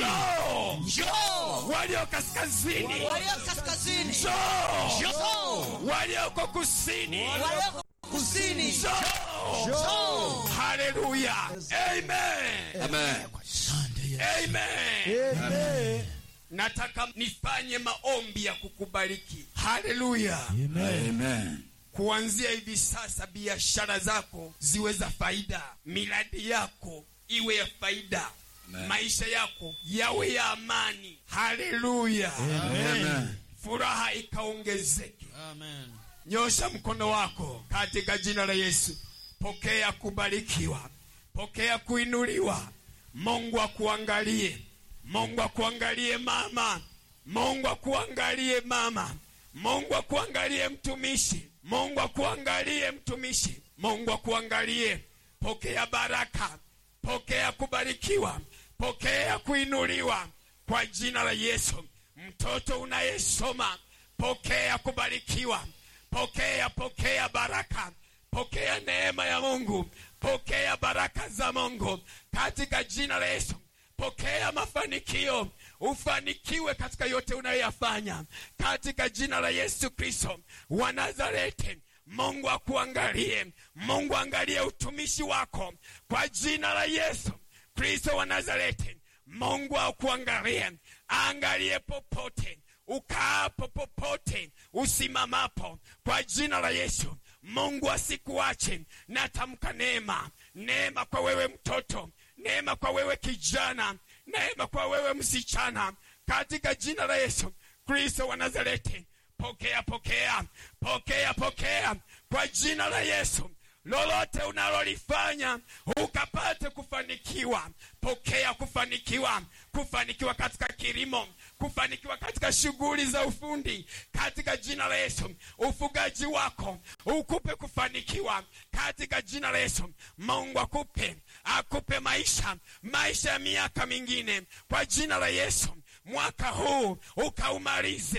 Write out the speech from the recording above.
njoo njoo walio kaskazini walio kaskazini njoo njoo walioko kusini walioko kusini njoo njoo haleluya amen Amen. amen Amen. nataka nifanye maombi ya kukubariki haleluya Amen. kuanzia hivi sasa biashara zako ziwe za faida miradi yako iwe ya faida Amen. maisha yako yawe ya amani haleluya Amen. furaha ikaongezeke nyosha mkono wako katika jina la yesu pokea kubarikiwa pokea kuinuliwa mungu akuangalie mungu akuangalie mama mungu akuangalie mama mungu akuangalie mtumishi mungu akuangalie mtumishi mungu akuangalie pokea baraka pokea kubarikiwa pokea kuinuliwa kwa jina la yesu mtoto unayesoma pokea kubarikiwa pokea pokea baraka pokea neema ya mungu pokea baraka za mungu katika jina la yesu pokea mafanikio ufanikiwe katika yote unayoyafanya katika jina la yesu kristo wa nazareti mungu akuangalie mungu angalie utumishi wako kwa jina la yesu kristo wa nazareti mungu akuangalie angalie popote ukaapo popote usimamapo kwa jina la yesu mungu asikuache natamka neema neema kwa wewe mtoto neema kwa wewe kijana neema kwa wewe msichana katika jina la yesu kristo wa nazareti pokea pokea pokea pokea kwa jina la yesu lolote unalolifanya ukapate kufanikiwa pokea kufanikiwa kufanikiwa katika kilimo kufanikiwa katika shughuli za ufundi katika jina la yesu ufugaji wako ukupe kufanikiwa katika jina la yesu mungu akupe akupe maisha maisha ya miaka mingine kwa jina la yesu mwaka huu ukaumalize